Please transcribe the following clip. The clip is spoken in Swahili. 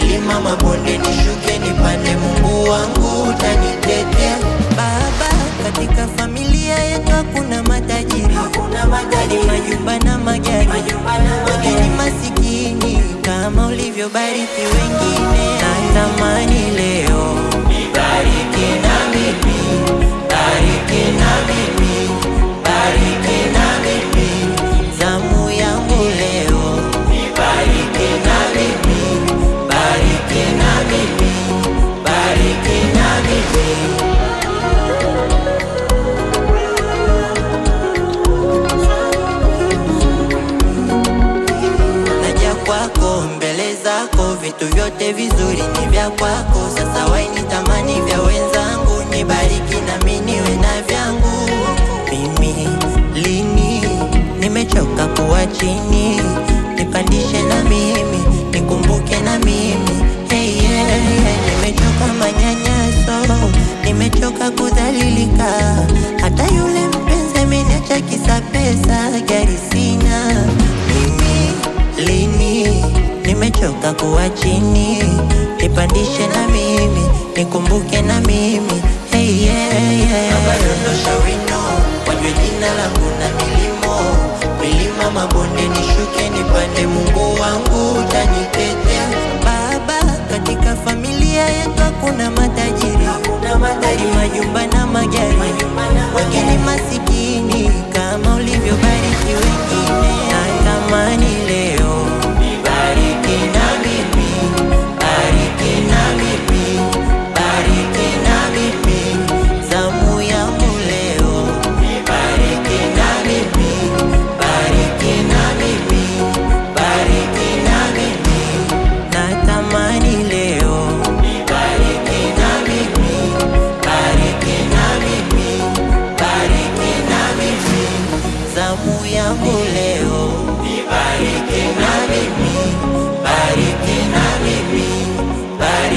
milima mabonde nishuke nipande, Mungu wangu utanitetea. Baba, katika familia yetu hakuna matajiri, hakuna matajiri, majumba na magari, wengine masikini kama ulivyobariki wengine. Natamani leo nibariki na mimi, bariki na mimi, bariki na mimi, zamu yangu leo nibariki na mimi, bariki na mimi, bariki na mimi. naja kwako mbele zako, vitu vyote vizuri ni vya kwako. Sasa waini tamani vya wenzangu, nibariki nami niwe na vyangu. Mimi lini nimechoka kuwa chini, nipandishe na mimi, nikumbuke na mimi hey, yeah, yeah. Nimechoka manyanyaso, nimechoka kudhalilika, hata yule mpenzi ameniacha kisa pesa, gari sina mimi lini nimechoka kuwa chini, nipandishe na mimi, nikumbuke na mimi hey, yeah, yeah. Abadondosha wino wajue jina langu na milimo milima mabonde nishuke nipande, Mungu wangu utanitetea. Baba, katika familia yetu hakuna matajiri, hakuna matajiri, majumba na magari, wengine masikini kama ulivyobariki wengine. Natamani leo nibariki na mimi, bariki na mimi, bariki na mimi, zamu yangu leo nibariki na mimi, bariki na mimi, bariki na mimi, natamani leo nibariki na mimi, bariki na mimi, bariki na mimi, zamu yangu leo nibariki na mimi, bariki na mimi, bariki